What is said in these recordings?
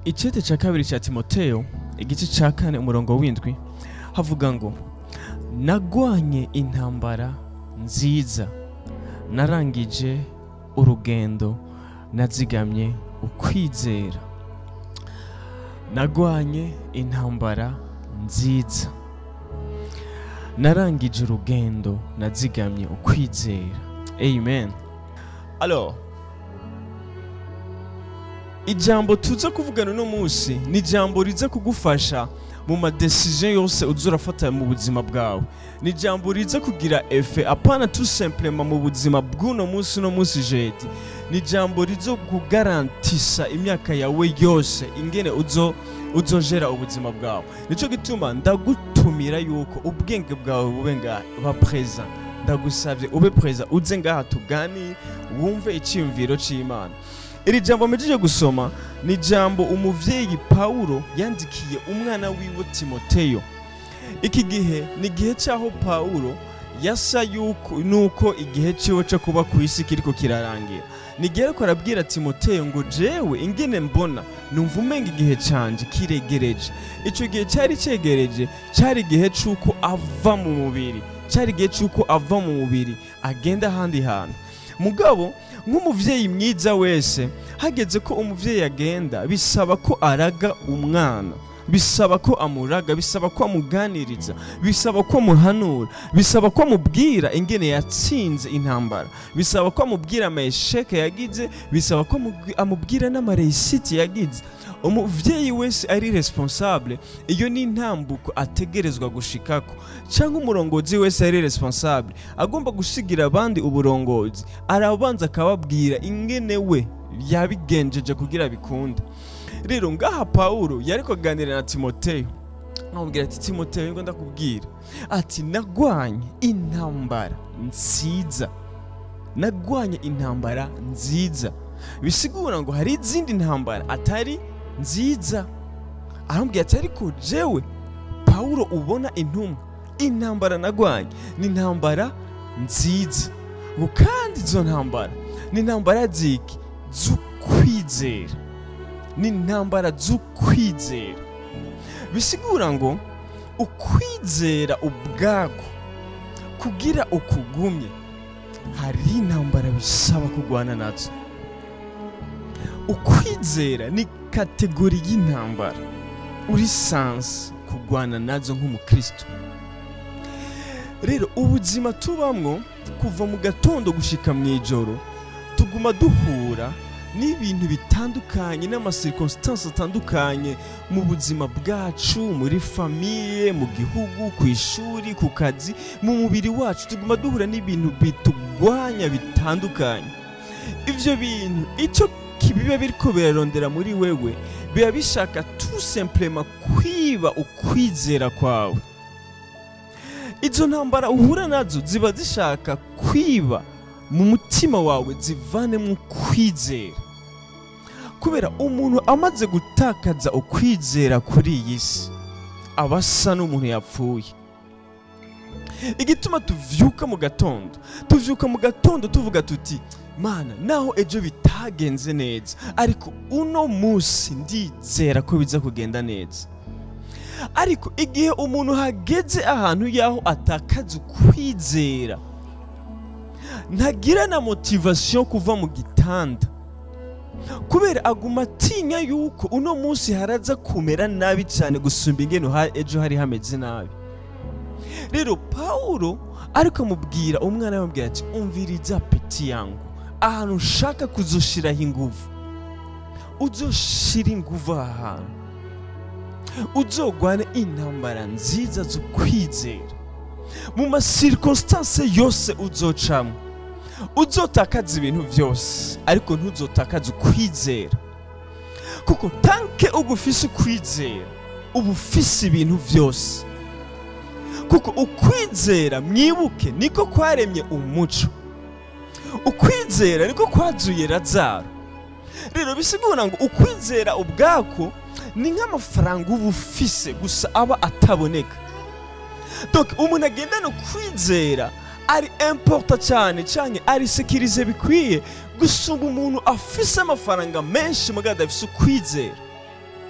icete cya kabiri cya timoteyo igice cya kane umurongo w'indwi havuga ngo nagwanye intambara nziza narangije urugendo nazigamye ukwizera nagwanye intambara nziza narangije urugendo nazigamye ukwizera amen alors ijambo tuza kuvugana uno munsi ni ijambo riza kugufasha mu madecision yose uza urafata mu buzima bwawe ni ijambo riza kugira efe apana tout simplement mu buzima bw'uno munsi uno munsi jedi ni ijambo rizo kugarantisa imyaka yawe yose ingene uzo uzojera ubuzima bwawe nico gituma ndagutumira yuko ubwenge bwawe bube ngaha preza ndagusabye ube preza uze ngaha tuganire wumve icyiyumviro cy'imana iri jambo mpejeje gusoma ni ijambo umuvyeyi pawulo yandikiye umwana wiwe timoteyo iki gihe ni igihe cy'aho pawulo yasa yuko nuko igihe ciwe cyo kuba ku isi kiriko kirarangira ni igihe ariko arabwira timoteyo ngo jewe ingene mbona numva umenga igihe canje kiregereje ico gihe cyari cegereje cyari igihe c'uko ava mu mubiri cyari igihe c'uko ava mu mubiri agenda ahandi hantu mugabo nk'umuvyeyi mwiza wese hageze ko umuvyeyi agenda bisaba ko araga umwana bisaba ko amuraga bisaba ko amuganiriza bisaba ko amuhanura bisaba ko amubwira ingene yatsinze intambara bisaba ko amubwira amayesheke yagize bisaba ko amubwi- amubwira n'amareyisiti yagize umuvyeyi wese ari responsable iyo ni intambuko ategerezwa gushikako cyangwa umurongozi wese ari responsable agomba gusigira abandi uburongozi arabanza akababwira ingene we yabigenjeje kugira bikunde rero ngaha pawulo yari kuganira na timoteyo amubwira ati timoteyo ngo ndakubwira ati nagwanye intambara nziza nagwanye intambara nziza bisigura ngo hari izindi ntambara atari nziza aramubwira ati ariko jewe pawulo ubona intumwa intambara nagwanye ni intambara nziza ngo kandi izo ntambara ni intambara ziki z'ukwizera ni intambara z'ukwizera bisigura ngo ukwizera ubwako kugira ukugumye hari intambara bisaba kurwana nazo ukwizera ni kategori y'intambara uri sansi kurwana nazo nk'umukristo rero ubuzima tubamwo kuva mu gatondo gushika mu ijoro tuguma duhura n'ibintu bitandukanye n'amasirikositansi atandukanye mu buzima bwacu muri famiye mu gihugu ku ishuri ku kazi mu mubiri wacu tuguma duhura n'ibintu bitugwanya bitandukanye ibyo bintu icyo biba biriko birarondera muri wewe biba bishaka tout simplement kwiba ukwizera kwawe izo ntambara uhura nazo ziba zishaka kwiba mu mutima wawe zivanemo ukwizera kubera umuntu amaze gutakaza ukwizera kuri iyi si aba asa n'umuntu yapfuye igituma tuvyuka mu gatondo tuvyuka mu gatondo tuvuga tuti mana naho ejo bitagenze neza ariko uno munsi ndizera ko biza kugenda neza ariko igihe umuntu hageze ahantu yaho atakaza ukwizera ntagira na motivasiyo kuva mu gitanda kubera aguma atinya yuko uno munsi haraza kumera nabi cyane gusumba ingene ha- ejo hari hameze nabi rero pawulo ariko amubwira umwana we amubwira ati umviriza peti yangu ahantu ushaka kuzoshiraho inguvu uzoshira inguvu aha hantu uzogwane intambara nziza zo kwizera mu masirikositanse yose uzocamo uzotakaza ibintu byose ariko ntuzotakaze ukwizera kuko tanke uba ufise ukwizera uba ufise ibintu byose kuko ukwizera mwibuke niko kwaremye umuco ukwizera niko kwazuye razaro rero bisigura ngo ukwizera ubwako ni nk'amafaranga uba ufise gusa aba ataboneka donc umuntu agendana ukwizera ari importa cyane cyane ari sekirize bikwiye gusumba umuntu afise amafaranga menshi mugabo adafise ukwizera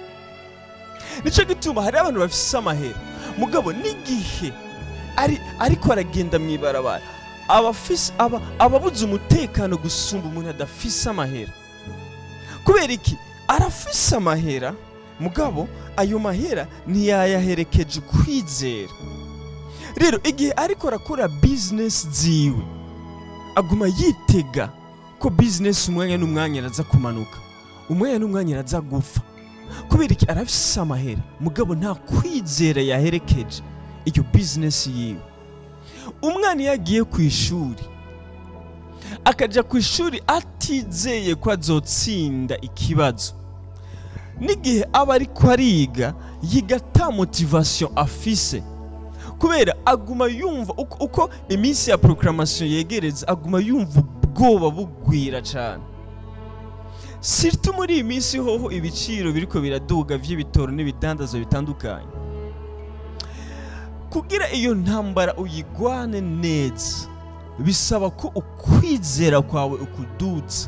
nicyo gituma hari abantu bafise amahera mugabo n'igihe ari ariko aragenda mu ibarabara abafise aba ababuze umutekano gusumba umuntu adafise amahera kubera iki arafise amahera mugabo ayo mahera ntiyayaherekeje ukwizera rero igihe ariko arakora bizinesi ziwe aguma yitega ko bizinesi umwanya n'umwanya araza kumanuka umwanya n'umwanya araza gupfa kubera iki arafise amahera mugabo nta kwizera yaherekeje iyo bizinesi yiwe umwana iyo agiye ku ishuri akajya ku ishuri atizeye ko azotsinda ikibazo n'igihe aba ariko ariga yiga ata motivasiyo afise kubera aguma yumva uko, uko iminsi ya proclamation yegereza aguma yumva ubwoba bugwira cyane sirtu muri iyi minsi hoho ibiciro biriko biraduga vy'ibitoro n'ibidandazwa bitandukanye kugira iyo ntambara uyigwane neza bisaba ko ukwizera kwawe ukudutsa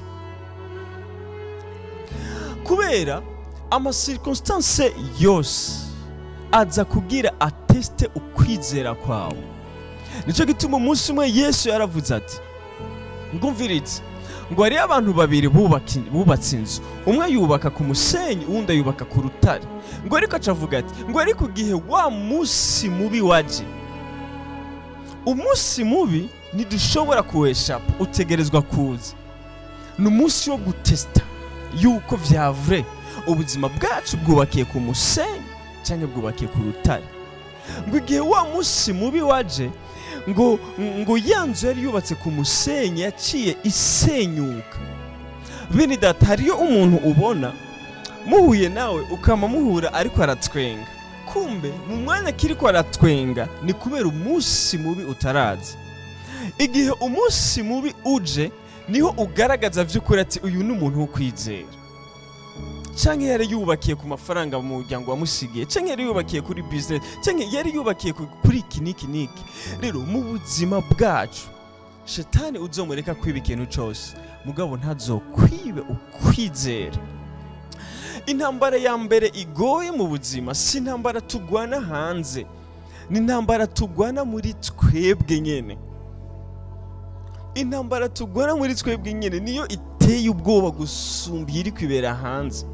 kubera amasirkonstanse yose aza kugira ateste ukwizera kwawe nicyo gituma umunsi umwe yesu yaravuze ati ngumviritse ngo hariyo abantu babiri bubaki- bubatse inzu umwe yubaka ku musenyi uwundi ayubaka ku rutare ngo ariko acavuga ati ngo ariko igihe wa munsi mubi waje umunsi mubi ntidushobora kuweshapa utegerezwa kuza ni umunsi wo gutesita yuko vya vrai ubuzima bwacu bwubakiye ku musenyi cyangwa bwubakiye ku rutare ngo igihe wa munsi mubi waje ngo ngo ya nzu yari yubatse ku musenyi yaciye isenyuka bene data hariyo umuntu ubona muhuye nawe ukama muhura ariko aratwenga kumbe mu mwanya kiriko aratwenga ni kubera umunsi mubi utaraza igihe umunsi mubi uje niho ugaragaza vy'ukuri ati uyu ni umuntu wo kwizera canke yari yubakiye ku mafaranga mu muryango wamusigiye canke yari yubakiye kuri business canke yari yubakiye ku- kuri iki niki niki rero mu buzima bwacu shetani uzomureka kwiba ikintu cose mugabo ntazokwibe ukwizera intambara ya mbere igoye mu buzima si intambara tugwana hanze ni intambara tugwana muri twebwe nyene intambara tugwana muri twebwe nyene niyo iteye ubwoba gusumba iri kwibera hanze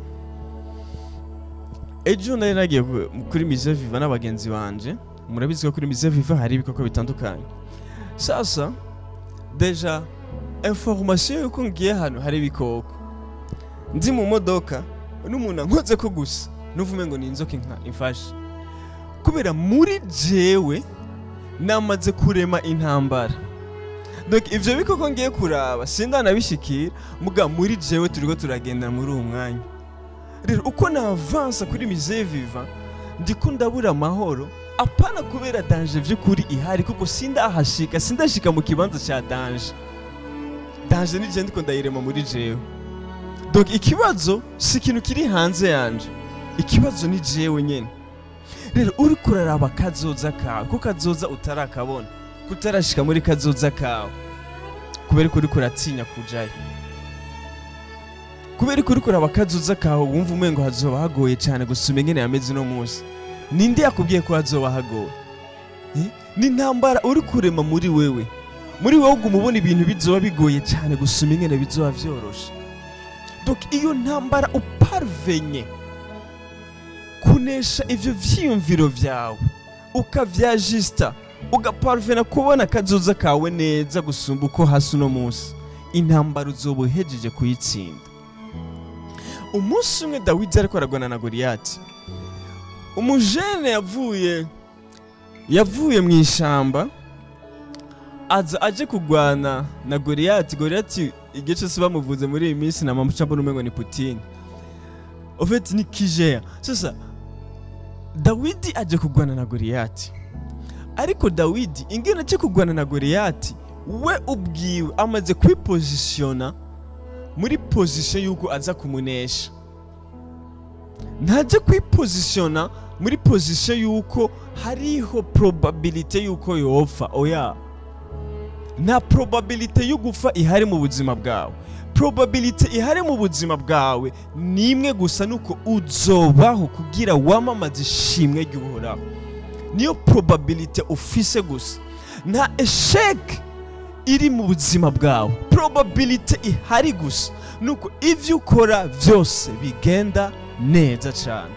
ejo nari nagiye ku- kuri mise viva n'abagenzi banje murabizi ko kuri mise viva hari ibikoko bitandukanye sasa deja information yuko ngiye hano hari ibikoko ndi mu modoka n'umuntu ankoze ko gusa nuvume ngo ni inzoka inka imfashe kubera muri jewe namaze kurema intambara donc ivyo bikoko ngiye kuraba sindanabishikira muga muri jewe turiko turagenda muri uwo mwanya rero uko navansa kuri mise viva ndiko ndabura amahoro apana kubera danje vy'ukuri ihari kuko sindahashika sindashika mu kibanza ca danje danje nije ndiko ndayirema muri jewe donc ikibazo si ikintu kiri hanze yanje ikibazo ni jewe nyene rero uriko uraraba kazoza kawe ko kazoza utarakabona kutarashika muri kazoza kawe kubera ko uriko uratinya kujayo kubera ko uriko uraba kazoza kawe wumva umengo hazoba hagoye cyane gusuma ingene yameze uno munsi ninde yakubwiye ko hazoba hagoye Eh? ni intambara uri kurema muri wewe muri wowe uguma ubona ibintu bizoba bigoye cyane gusuma ingene bizoba vyoroshe donc iyo ntambara uparvenye kunesha ivyo vyiyumviro vyawe ukavyajista ugaparvena kubona akazoza kawe neza gusumba uko hasi uno munsi intambara uzoba uhejeje kuyitsinda umunsi umwe dawidi ariko aragwana na goliyati umujene yavuye yavuye mu ishamba aza aje kugwana na goliyati goliyati igihe cyose bamuvuze muri iyi minsi na mama mbona umengo ni putini ofeti ni kijeya sasa dawidi aje kugwana na goliyati ariko dawidi ingene aje kugwana na goliyati we ubwiwe amaze kwipozisiyona muri pozisiyo y'uko aza kumunesha ntajya kwipozisiyona muri pozisiyo y'uko hariho probabilite y'uko yopfa oya nta probabilite yo gupfa ihari mu buzima bwawe probability ihari mu buzima bwawe ni imwe gusa nuko uzobaho kugira wamamaze ishimwe ry'uhoraho niyo probability ufise gusa nta esheke iri mu buzima bwawe probability ihari gusa nuko ibyo ukora byose bigenda neza cyane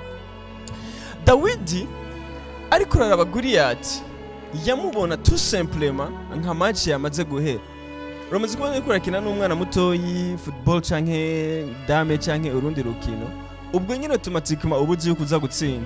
dawidi ariko uraraba guriyati yamubona tu simplema nka match yamaze guhera uramaze kubona ariko urakina n'umwana mutoyi football canke dame canke urundi rukino ubwo nyine automatikement uba uzi yuko uza gutsinda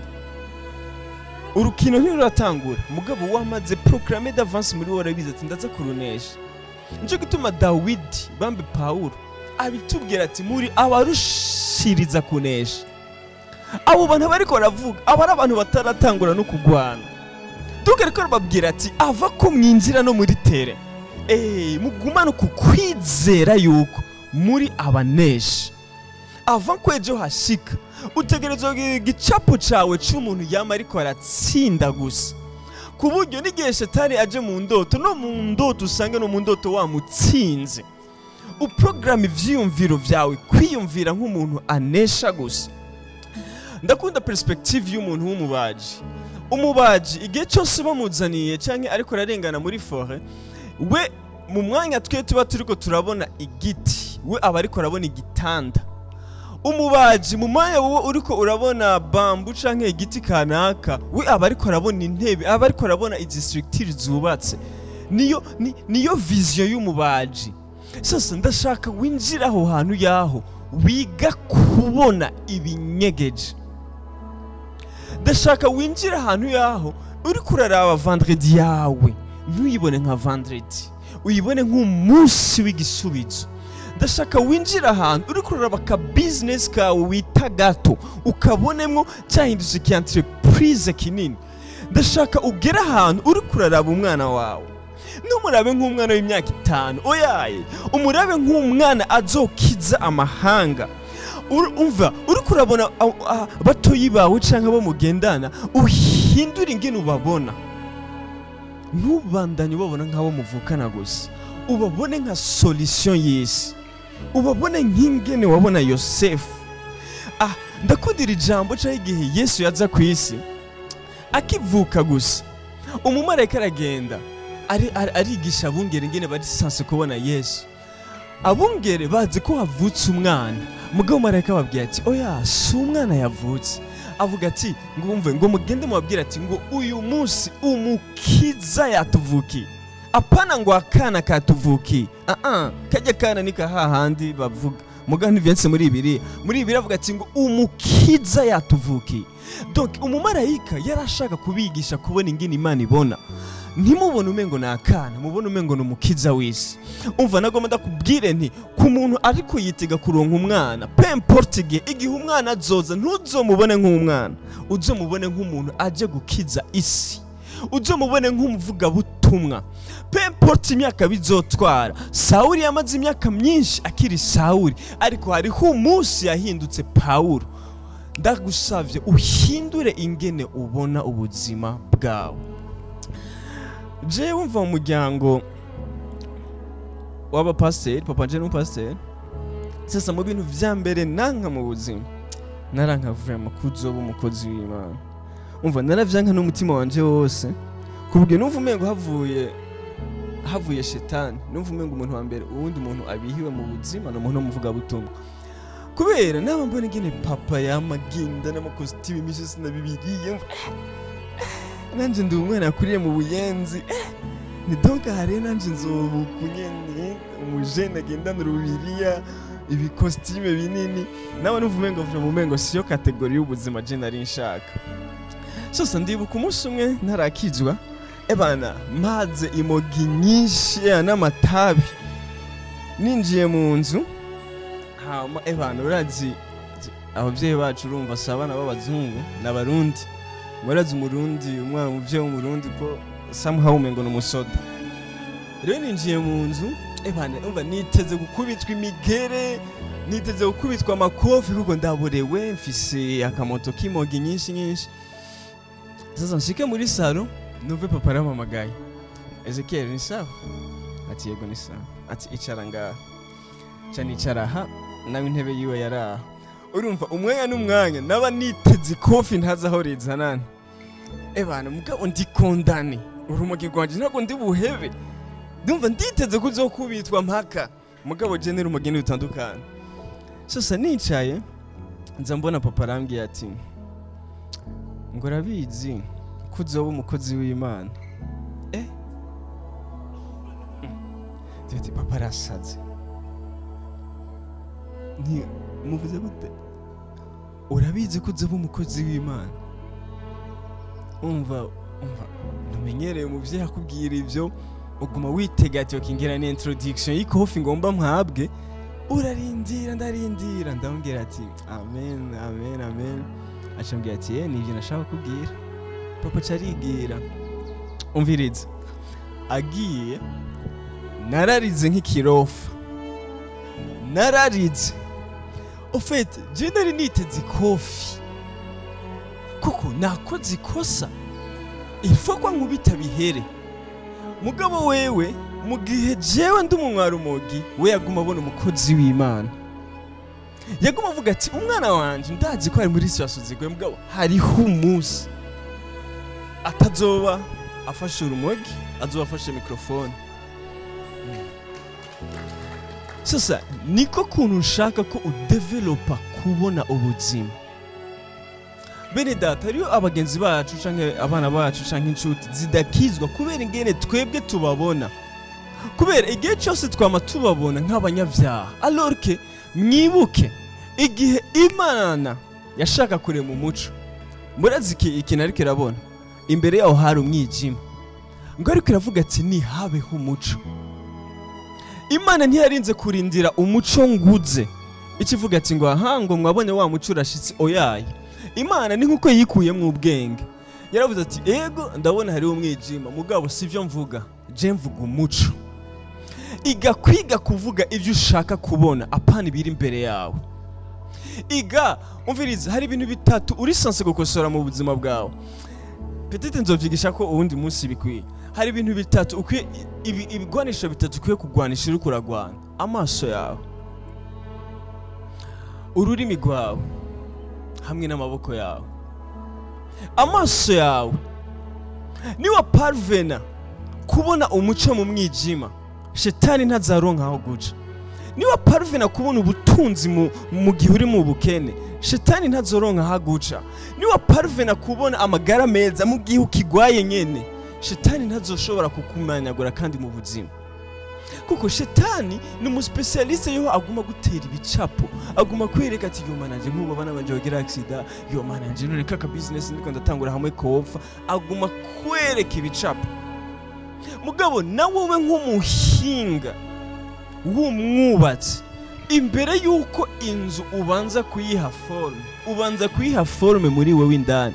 urukino ntiruratangura mugabo wamaze proclame d'avance muri wowe urabizi ati ndaza kurunesha nico gituma dawidi bambe pawulo abitubwira ati muri abarushiriza kunesha abo bantu bariko baravuga aba ari abantu bataratangura no kugwana tugareko bababwira ati ava ko mwinjira no muri tere eh mugumane ku kwizera yuko muri abanesha ava ko ejo hashika utegerezwa kugira igicapo cawe c'umuntu yama ariko aratsinda gusa ku buryo n'igihe shetani aje mu ndoto no mu ndoto usange no mu ndoto wamutsinze uporogaramu ivyiyumviro vyawe kwiyumvira nk'umuntu anesha gusa ndakunda perspective y'umuntu w'umubaji umubaji igihe cyose bamuzaniye cyangwa ariko ararengana muri fore we mu mwanya twe tuba turiko turabona igiti we aba ariko arabona igitanda umubaji mu mwanya wowe uriko urabona bambu canke igiti kanaka we aba ariko arabona intebe aba ariko arabona izi structure zubatse niyo ni, niyo vision y'umubaji sasa ndashaka winjira aho hantu yaho wiga kubona ibinyegeje ndashaka winjira ahantu yaho uri kuraraba vendredi yawe ntuyibone nka vendredi uyibone nk'umunsi w'igisubizo ndashaka winjira ahantu uri kuraraba ka bizinesi kawe wita gato ukabonemwo cyahindutse ki entreprise kinini ndashaka ugere ahantu uri kuraraba umwana wawe numurabe nk'umwana w'imyaka itanu oyaye umurabe nk'umwana azokiza amahanga Ur- umva uri kurabona a- a- batoyi bawe cyangwa abo mugendana uhindure ingene ubabona ntubandanye ubabona nk'abo muvukana gusa ubabone nka solution y'isi ubabone nk'ingene wabona yosefu ah ndakundira ijambo cyangwa igihe yesu yaza ku isi akivuka gusa umumarayika aragenda ari- ari- arigisha abungere ingene bari sanse kubona yesu abungere bazi ko havutse umwana mugabo marayika ababwira ati oya si umwana yavutse avuga ati ngo wumve ngo mugende mubabwire ati ngo uyu munsi umukiza yatuvukiye apana ngo akana katuvukiye aa kajya kana ni kahahandi bavuga mugabo ntivyanditse muri ibiri muri ibiri avuga ati ngo umukiza yatuvukiye donc umumarayika yari ashaka kubigisha kubona ingene imana ibona ntimubone umengo ni akana mubone umengo ni umukiza w'isi umva nagomba ndakubwire nti ku muntu ariko yitega kuronka umwana pemporte igihe igihe umwana azoza ntuzomubone nk'umwana uzomubone nk'umuntu aje gukiza isi uzomubone nk'umuvugabutumwa pemporte imyaka bizotwara sawuli yamaze imyaka myinshi akiri sawuli ariko hariho umunsi yahindutse pawulo ndagusavye uhindure ingene ubona ubuzima bwawe jewe mva mu muryango w'abapasiteri papa nje n'umupasiteri sasa mu bintu vya mbere nanka mu buzima naranka vrema kuzoba umukozi w'imana umva naravyanka n'umutima wanje wose kubwe numva umengo havuye havuye shetani numva umengo umuntu wa mbere uwundi muntu abihiwe mu buzima ni umuntu w'umuvugabutumwa kubera naba mbona ingene papa yamaginda n'amakositimu imisi na bibiriye mva nanje ndi umwana yakuriye mu buyenzi eh, ni donc hari nanje nzobuku nyene umujene agendana urubiriya ibikositime binini nawe numva umengo vuga mu mengo siyo kategori y'ubuzima je nari nshaka sasa ndibuka umunsi umwe ntarakizwa ebana maze imogi nyinshi eh, n'amatabi ninjiye mu nzu hama ebana urazi abavyeyi bacu urumva si abana b'abazungu n'abarundi murazi umurundi umwana umuvyeyi w'umurundi ko somehow umengo ni umusoda rero ninjiye mu nzu ebana umva niteze gukubitwa imigere niteze gukubitwa amakofi kuko ndaborewe mfise akamoto k'imogi nyinshi nyinshi sasa nshike muri salo numve papa arampamagaye ezekiel ni sawa ati yego ni sawa ati icara ngaha ca nicara aha nawe intebe yiwe yari aha urumva umwanya n'umwanya naba niteze ikofi ntazi aho rizanana ebana mugabo ndikondane urumogi rwanje ntabwo ndi buhebe ndumva nditeze ko uzokubitwa mpaka mugabo je n'urumogi ntibutandukana sasa nicaye nza mbona papa arambwiye ati ngo urabizi ko uzoba umukozi w'imana eh Ndiyo ati papa arasaze nti muvuze gute urabizi ko uzoba umukozi w'imana umva umva ntumenyereye umuvyeyi akubwira ivyo uguma witega ati okingira ni introduction y'ikofi ngomba mpabwe urarindira ndarindira ndamubwira ati amen amen amen acambwira ati ye nivyo nashaka kubwira papa carigira umviriza agiye nararize nk'ikirofa nararize ofete je nari niteze ikofi kuko nakoze ikosa ifo ko nkubita bihere mugabo wewe mu gihe jewe ndi umunywarumogi we yaguma abona umukozi w'imana yaguma avuga ati umwana wanje ndazi ko ari muri situation zigoye mugabo hariho umunsi atazoba afashe urumogi azoba afashe mikrofone sasa niko kuntu nshaka ko udevelopa kubona ubuzima bene data hariyo abagenzi bacu canke abana bacu canke inshuti zidakizwa kubera ingene twebwe tubabona kubera igihe cyose twama tubabona nk'abanyabyaha alorke mwibuke igihe imana yashaka kurema umuco murazi iki ikintu ariko irabona imbere yaho hari umwijima ngo ariko iravuga ati nihabeho umuco imana ntiyarinze kurindira umuco nguze ikivuga ati ngo aha ngo mwabonye wa muco urashitse oyaye imana ni nkuko yikuyemo ubwenge yaravuze ati ego ndabona hariho umwijima mugabo sivyo mvuga je mvuga umuco iga kwiga kuvuga ibyo ushaka kubona apana ibiri imbere yawe iga umviriza hari ibintu bitatu uri sanse gukosora mu buzima bwawe petite nzovyigisha ko uwundi munsi bikwiye hari ibintu bitatu ukwiye ibi- ibigwanisho bitatu ukwiye kugwanisha uriko uragwana amaso yawe ururimi rwawe hamwe n'amaboko yawe amaso yawe niwa parvena kubona umuco mu mwijima shetani ntazaronka aho guca niwa parvena kubona ubutunzi mu, mu gihe uri mu bukene shetani ntazoronka aho guca niwa parvena kubona amagara meza mu gihe ukigwaye nyene shetani ntazoshobora kukumanyagura kandi mu buzima kuko shetani ni umusipesialiste yoho aguma gutera ibicapo aguma kwereka ati yo mananje nk'ubu abana banje bagira agisida yo mananje none kaka bizinesi ndiko ndatangura hamwe kopfa aguma kwereka ibicapo mugabo na wowe nk'umuhinga w'umwubatsi imbere y'uko inzu ubanza kuyiha forume ubanza kuyiha forume muri wewe indani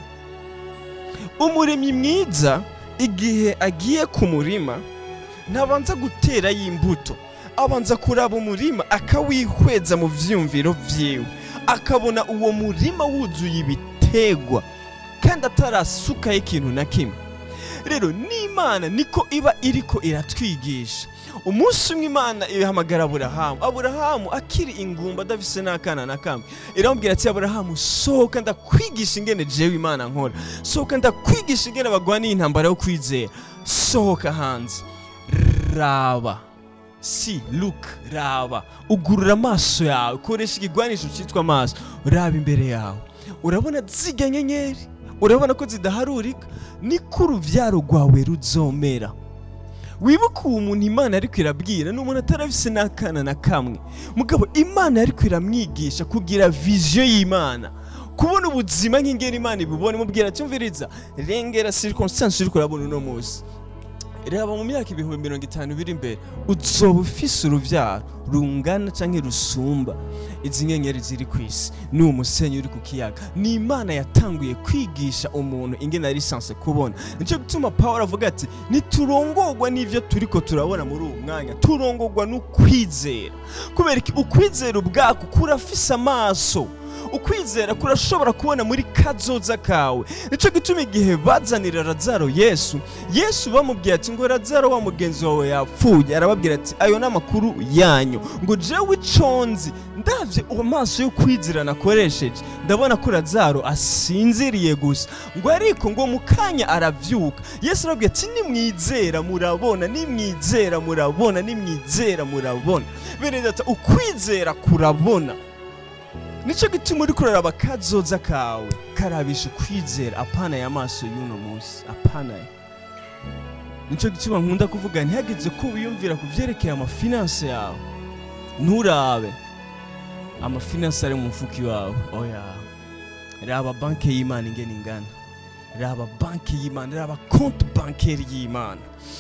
umuremyi mwiza igihe agiye ku murima ntabanza guterayo imbuto abanza kuraba umurima akawihweza mu vyiyumviro vyiwe akabona uwo murima wuzuye ibitegwa kandi atarasukaho ikintu na kimwe rero n'imana niko iba iriko iratwigisha umunsi umwe imana ihamagara aburahamu aburahamu akiri ingumba adafise n'akana na kamwe iramubwira ati aburahamu sohoka ndakwigisha ingene jewe imana nkora sohoka ndakwigisha ingene bagwaniye intambara yo kwizera sohoka hanze raba si look raba ugurura amaso yawe koresha ikigwanisho cyitwa amaso raba imbere yawe urabona zirya nyenyeri urabona ko zidaharurika niko uruvyaro rwawe ruzomera wibuke uwo muntu imana ariko irabwira ni umuntu atarafise n'akana na kamwe mugabo imana ariko iramwigisha kugira viziyo y'imana kubona ubuzima nk'ingene imana ibubona imubwira ati umviriza rengera circumstance uriko urabona uno munsi reba mu myaka ibihumbi mirongo itanu biri imbere uzoba ufise uruvyaro rungana canke rusumba izi nyenyeri ziri ku isi ni umusenyi uri ku kiyaga ni imana yatanguye kwigisha umuntu ingene ari sanse kubona nico gituma pawulo avuga ati niturongorwa n'ivyo turiko turabona muri uwo mwanya turongorwa n'ukwizera kubera iki ukwizera ubwako kurafise amaso ukwizera kurashobora kubona muri kazoza kawe nicyo gituma igihe bazanira razaro yesu yesu bamubwiye ati ngo razaro wa mugenzi wawe yapfuye arababwira ati ayo ni amakuru yanyu ngo jewe iconzi ndabye amaso yo kwizera nakoresheje ndabona ko razaro asinziriye gusa ngo ariko ngo mu kanya arabyuka yesu arabwira ati nimwizera murabona nimwizera murabona nimwizera murabona bene data ukwizera kurabona nicyo gituma uri kuraraba kazoza kawe karabisha ukwizera apana ya maso y'uno munsi apana ya nicyo gituma nkunda kuvuga ntihageze ko wiyumvira ku byerekeye amafinanse yawe nturabe amafinanse ari mu mufuka iwawe oya raba banki y'imana ingena ingana raba banki y'imana raba konti bankeri y'imana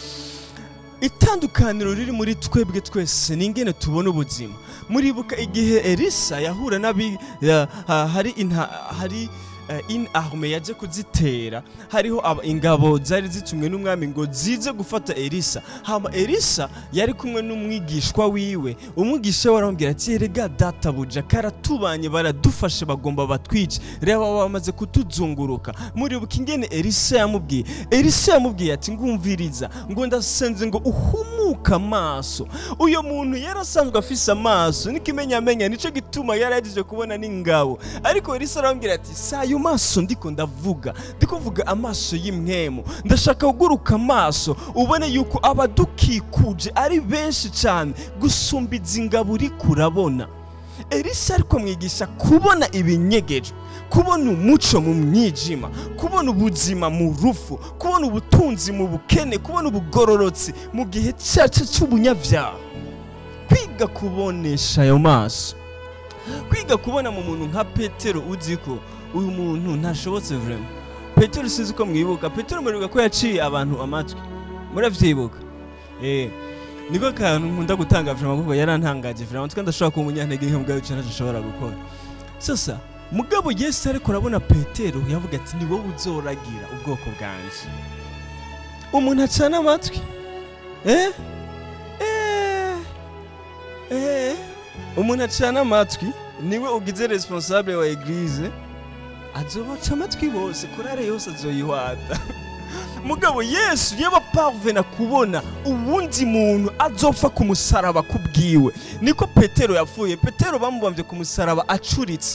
itandukaniro riri muri twebwe twese ni ingene tubona ubuzima muribuka igihe elisa yahura n'abi ya- ha- hari inta hari eh, in arme yaje kuzitera hariho aba- ingabo zari zitumwe n'umwami ngo zize gufata elisa hama elisa yari kumwe n'umwigishwa wiwe umwigisha we aramubwira ati erega databuja karatubanye baradufashe bagomba batwice reba bamaze kutuzunguruka muribuka ingene elisa yamubwiye elisa yamubwiye ati ngumviriza ngo ndasenze ngo uhumuke amaso uyo muntu yari asanzwe afise amaso n'ikimenyamenya nicyo gituma yari yagize kubona n'ingabo ariko elisa aramubwira ati si ayo maso ndiko ndavuga ndiko mvuga amaso y'imwemu ndashaka kuguruka amaso ubone yuko abadukikuje ari benshi cyane gusumba izi ngabo uri kurabona elisa ariko amwigisha kubona ibinyegejwe kubona umuco mu mwijima kubona ubuzima mu rufu kubona ubutunzi mu bukene kubona ubugororotsi mu gihe cyacu cy'ubunyabyaha kwiga kubonesha ayo maso kwiga kubona mu muntu nka petero uzi ko uyu muntu ntashobotse vrema petero sinzi ko mwibuka petero muribuka ko yaciye abantu amatwi muravyibuka eh niko kantu nkunda gutanga vrema kuko yarantangaje vrema twe ndashobora kuba umunyantege nke mugabo icyo ntashobora gukora sasa mugabo yesu ariko arabona petero yavuga ati ni wowe uzoragira ubwoko bwanje umuntu acana amatwi eh eh eh umuntu acana amatwi niwe ugize responsable wa eglise azobaca amatwi bose korale yose azoyihwata mugabo yesu yaba parvena kubona uwundi muntu azopfa ku musaraba kubwiwe niko petero yapfuye petero bamubambye ku musaraba acuritse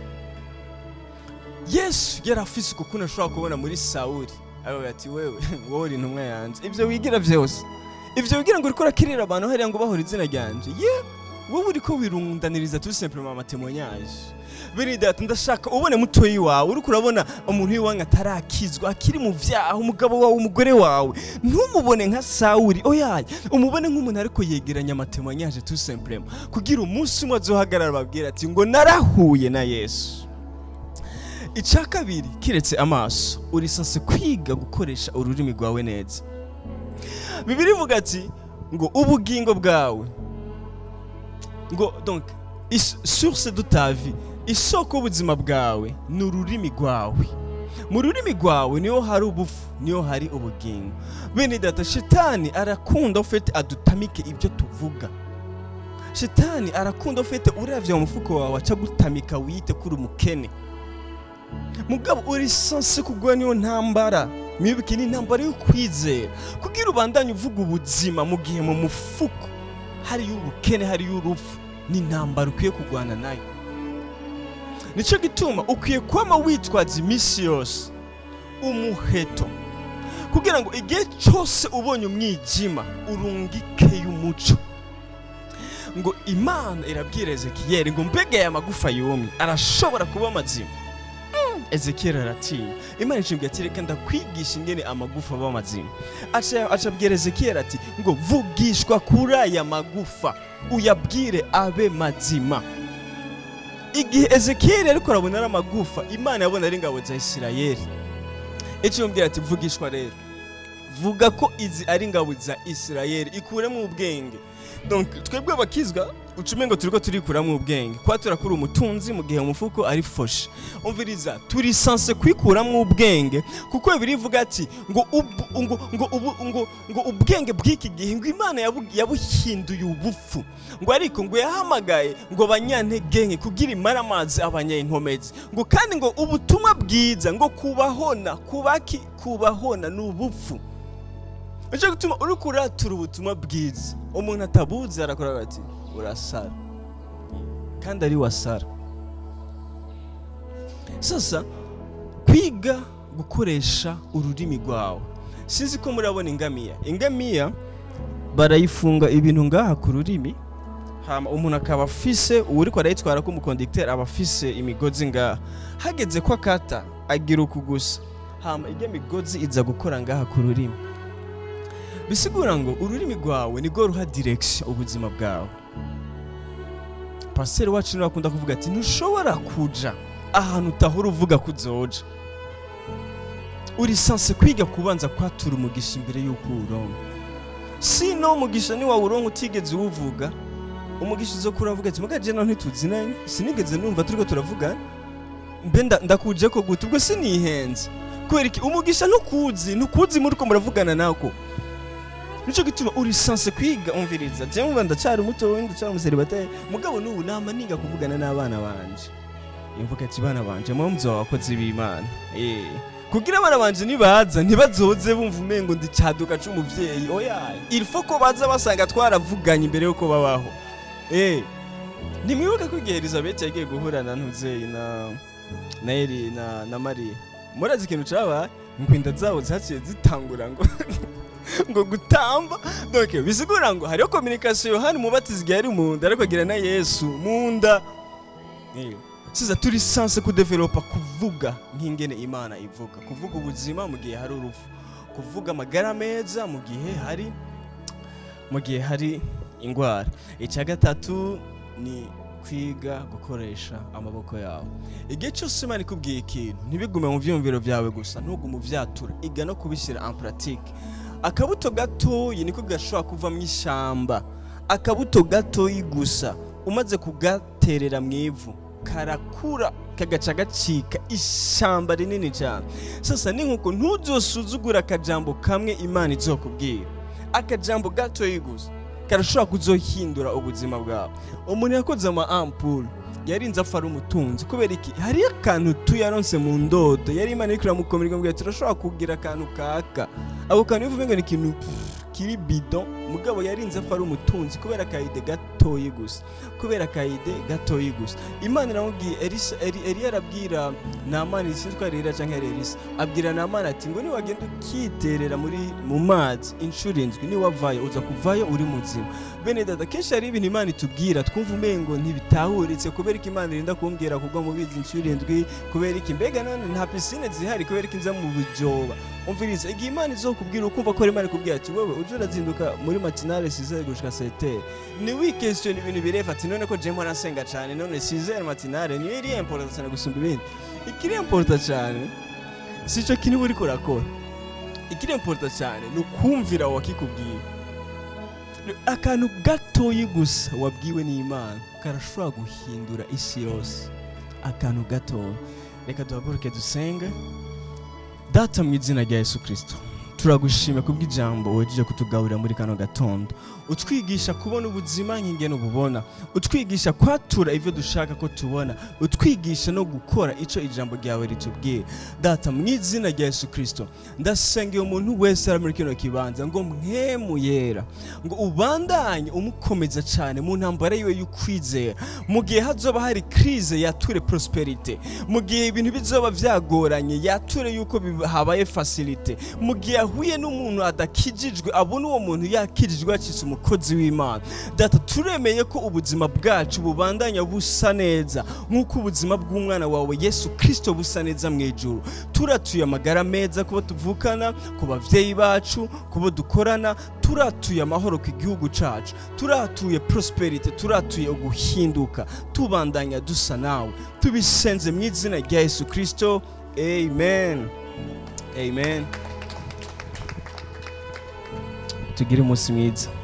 yesu yari afise uko kuntu ashobora kubona muri sawuri aravuga ati wewe wowe uri intumwa yanjye ibyo wigira byose ibyo wigira ngo uriko urakirira abantu hariya ngo bahora izina ryanje ye wowe uriko wirundaniriza tout simplement amatemonyage bene data ndashaka ubone mutoyi wawe uriko urabona umuntu w'iwanyu atarakizwa akiri mu vyaha umugabo wawe umugore wawe ntumubone nka sawuri oyaye umubone nk'umuntu ariko yegeranya amatemonyage tout simplement kugira umunsi umwe azohagarara babwira ati ngo narahuye na yesu icya kabiri kiretse amaso urisase kwiga gukoresha ururimi rwawe neza bibiri ivuga ati ngo ubugingo bwawe ngo donc is- source de ta vie isoko y'ubuzima bwawe ni ururimi rwawe mu rurimi rwawe niho hari ubufu niho hari ubugingo bene data shitani arakunda ufite adutamike ibyo tuvuga shitani arakunda ufite uravye mu mufuko wawe aca gutamika wiyite kuri umukene mugabo uri sanse kugwa niyo ntambara mwibuke ni intambara yo kwizera kugira ubandanye uvuga ubuzima mu gihe mu mufuko hariyo ubukene hariyo urupfu ni intambara ukwiye kurwana nayo nicyo gituma ukwiye kwama witwaza iminsi yose umuheto kugira ngo igihe cyose ubonye umwijima urungikeyo umuco ngo imana irabwira ezekiyeli ngo mbega aya magufa yumye arashobora kuba mazima ezekiyeli aratinya imana icibwira ati reka ndakwigisha ingene amagufa aba mazima aca aca abwira ezekiyeli ati ngo vugishwa kuri aya magufa uyabwire abe mazima igihe ezekiyeli ariko arabona ari amagufa imana yabona ari ingabo za isirayeli icyo yumvira ati vugishwa rero vuga ko izi ari ingabo za isirayeli ikuremo ubwenge donc twebwe abakizwa ucumengo turiko turikuramwo ubwenge kuba turakura umutunzi mu gihe umufuko ari foshe umviriza turi sanse kwikuramwo ubwenge kuko birivuga ati ngo ubu- ngo ngo ubu- ngo ngo ubwenge bw'iki gihe ngo imana yabu- yabuhinduye ubupfu ngo ariko ngo yahamagaye ngo abanyantege nke kugira imara amazi abanyankomezi ngo kandi ngo ubutumwa bwiza ngo kubahona kubaki kubahona ni ubupfu nicyo gutuma uri kuratura ubutumwa bwiza umuntu atabuzi arakora ati urasara kandi ari wasara sasa kwiga gukoresha ururimi rwawe sinzi ko murabona ingamiya ingamiya barayifunga ibintu ngaha ku rurimi hama umuntu akaba afise uwuriko arayitwara ko umukondegiteri aba afise imigozi ngaha hageze ko akata agira uku gusa hama ijya migozi iza gukora ngaha ku rurimi bisigura ngo ururimi rwawe nirwo ruha direction ubuzima bwawe pasiteri wacu niwe akunda kuvuga ati ntushobora kuja ahantu utahora uvuga ko uzoja uri sanse kwiga kubanza kwatura umugisha imbere y'uko uwuronka sino umugisha niwawuronka utigeze uwuvuga umugisha uzo kuravuga ati mugaje naho ntituzinanye sinigeze numva turiko turavugana mbe nda- ndakuje ko gute ubwo sinihenze kubera iki umugisha ntukuzi ntukuzi muriko muravugana nako nico gituma uri sanse kwiga umviriza je mvuga ndacyari muto ndacyari umuseribateri mugabo n'ubu nama niga kuvugana n'abana banje imvuga ati bana banje mwe muzoba abakozi b'imana eh kugira abana banje nibaza ntibazoze bumva umengo ndi cyaduka c'umuvyeyi oya il faut ko baza basanga twaravuganye imbere yuko babaho eh nimwibuka ko igihe Elizabeth yagiye guhura na Ntuzeyi na na Eri na na Maria murazi ikintu cabaye ngo inda zabo zaciye zitangura ngo ngo gutamba donc bisigura ngo hariho communication Yohani umubatizi igihe ari mu nda ariko agira na Yesu mu nda Eh, siza turi sanse kudevelopa kuvuga nk'ingene imana ivuga kuvuga ubuzima mu gihe hari urupfu kuvuga amagara meza mu gihe hari mu gihe hari indwara icya gatatu ni kwiga gukoresha amaboko yawe igihe cyose imana ikubwiye ikintu ntibigume mu byiyumviro byawe gusa ntugume uvyatura iga no kubishyira en pratique akabuto gatoyi niko gashobora kuva mu ishyamba akabuto gatoyi gusa umaze kugaterera mu ivu karakura kagaca gacika ishyamba rinini cyane sasa ni nkuko ntuzosuzugura akajambo kamwe imana izokubwira akajambo gatoyi gusa karashobora kuzohindura ubuzima bwawe umuntu yakoze ama ampule yarinze apfa ari umutunzi kubera iki hariyo akantu tuyaronse mu ndodo yari imana iriko iramukomera ikamubwira ati turashobora kugira akantu kaka ako kantu bivuga ngo ni ikintu pff, kiri bidon mugabo yarinze apfa ari umutunzi kubera akayide gatoyi gusa kubera akayide gatoyi gusa imana iramubwiye elisa Eli- eliya arabwira namani sinzwe ari eliya canke ari elisa abwira namani ati ngo niwagenda ukiterera muri mu mazi inshuro indwi niwavayo uza kuvayo uri muzima bene dada kenshi hari ibintu imana itubwira twumva umengo ntibitahuritse kubera ko imana irinda kumbwira kugwa mu bizi inshuro indwi kubera iki mbega none nta pisine zihari kubera ko inza mu bujoba umviriza igihe imana izokubwira ukumva ko imana ikubwira ati wowe uje urazinduka muri matinale sizere gushika setere ni wikestion ibintu birefa ati none ko je mpora nsenga cane none sizere matinale niyo iri important cyane gusumba ibindi ikiri important cyane sico kintu uba uriko urakora ikiri important cyane ni ukumvira wakikubwira akantu gatoyi gusa wabwiwe n'imana karashobora guhindura isi yose akantu gatoya reka duhaguruke dusenge data mu izina rya yesu kirisito turagushima kubw'ijambo wejeje kutugaburira muri kano gatondo utwigisha kubona ubuzima nk'ingene ububona utwigisha kwatura ivyo dushaka ko tubona utwigisha no gukora ico ijambo ryawe ritubwira data mu izina rya yesu kirisito ndasengeye umuntu wese ari muri kino kibanza ngo mwemu yera ngo ubandanye umukomeza cyane mu ntambara yiwe y'ukwizera mu gihe hazoba hari krize yature prosperite mu gihe ibintu bizoba vyagoranye yature yuko biba- habaye facilite mu gihe ahuye n'umuntu adakijijwe abona uwo muntu yakijijwe yacitse umukozi w'imana data turemeye ko ubuzima bwacu bubandanya busa neza nk'uko ubuzima bw'umwana wawe yesu kirisito busa neza mu ijuru turatuye amagara meza kubo tuvukana ku bavyeyi bacu kubo dukorana turatuye amahoro ku gihugu cacu turatuye prosperity turatuye uguhinduka tubandanya dusa nawe tubisenze mu izina rya yesu kirisito amen amen tugire umunsi mwiza